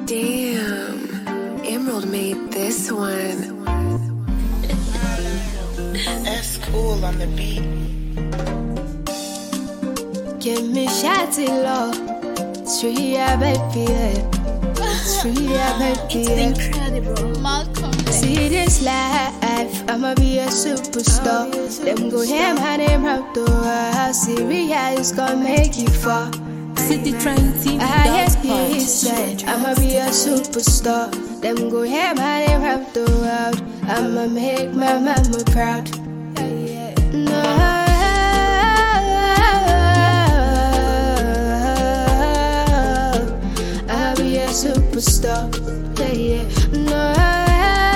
Damn. Emerald made this one. That's cool on the beat. Give me shawty love. Street yeah, baby. yeah. Street yeah, baby. yeah. incredible. Malcolm. See this life, I'ma be a superstar. Them go ham, my name out the world. Syria is gonna make you fall. City Train TV. I hear he said, I'ma be a superstar. Them go ham, my name out the world. I'ma make my mama proud. No, I'll be a superstar. Yeah, yeah.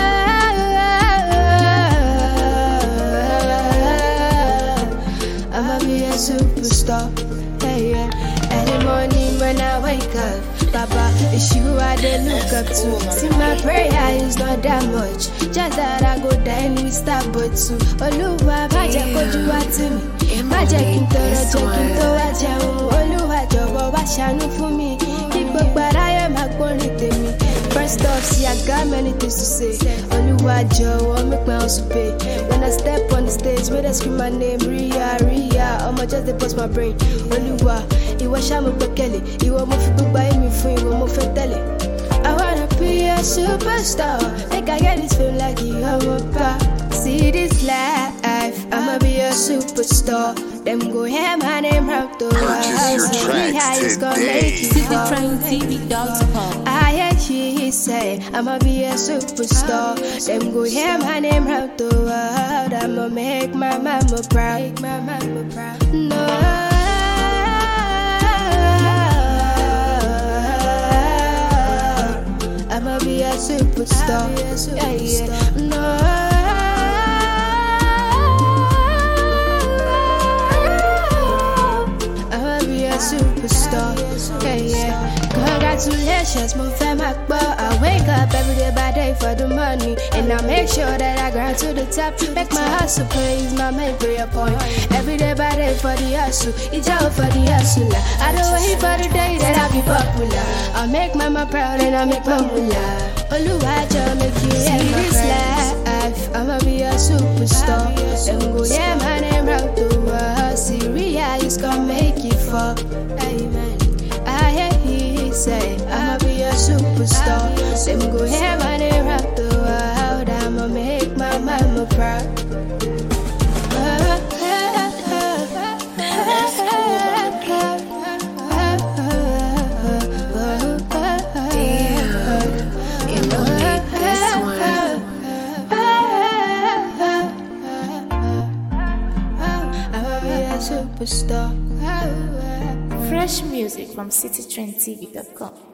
No, I'ma be a superstar. Yeah, yeah. Every morning when I wake up, Papa, it's you I dey look up to. See, my prayer is not that much. Just that I go down with star but too. Olúwa má jẹ́ kójú wá tì mí. Má jẹ́ kí n tọrọ jẹ kí n tó wá jẹun. Olúwa jọ̀wọ́ wá ṣàánú fún mi. Kí gbogbo aráyé máa gbórin tèmi. First off, see, I got many things to say. Olúwa jọ̀wọ́ make my house pay. When I step on the stage, when I scream my name, Ria, Ria, ọmọ just dey bust my brain. Olúwa, ìwọ ṣá mo gbẹ́kẹ̀lé. Ìwọ mo fi gbogbo ayé mi fún ìwọ mo fẹ́ tẹ̀lé. I wanna be a superstar. Make I get this feel like you are my pop. See this life, I'ma be a superstar. Them go ham, my name out the Purchase your world. tracks is gonna today. make you City fall. Train TV.com. I hear he say I'ma be a superstar. Them go hear my name round the world. I'ma make my mama proud. Make my mama proud. No. I'ma be a superstar. Yeah, yeah. No. I'ma be a superstar. Yeah, yeah. Congratulations, mo fẹ́ máa gbọ́. I wake up every day by day for the money. And I make sure that I grind to the top. Make my hustle pay is my main prayer point. Every day by day for the hustle. It's all for the hustler. I don't wait for the day that I be popular. I make mama proud and I make my moolah. Oluwajo make you see this life. I'ma be a superstar. Them go yeah, my name round the world. Syria is gonna make you fall. Amen. I hear he say I'ma be a superstar. Them go hear my name round the world. I'ma make my mama proud. Emerald made this one. I'ma be a superstar. Fresh music from citytrendtv.com.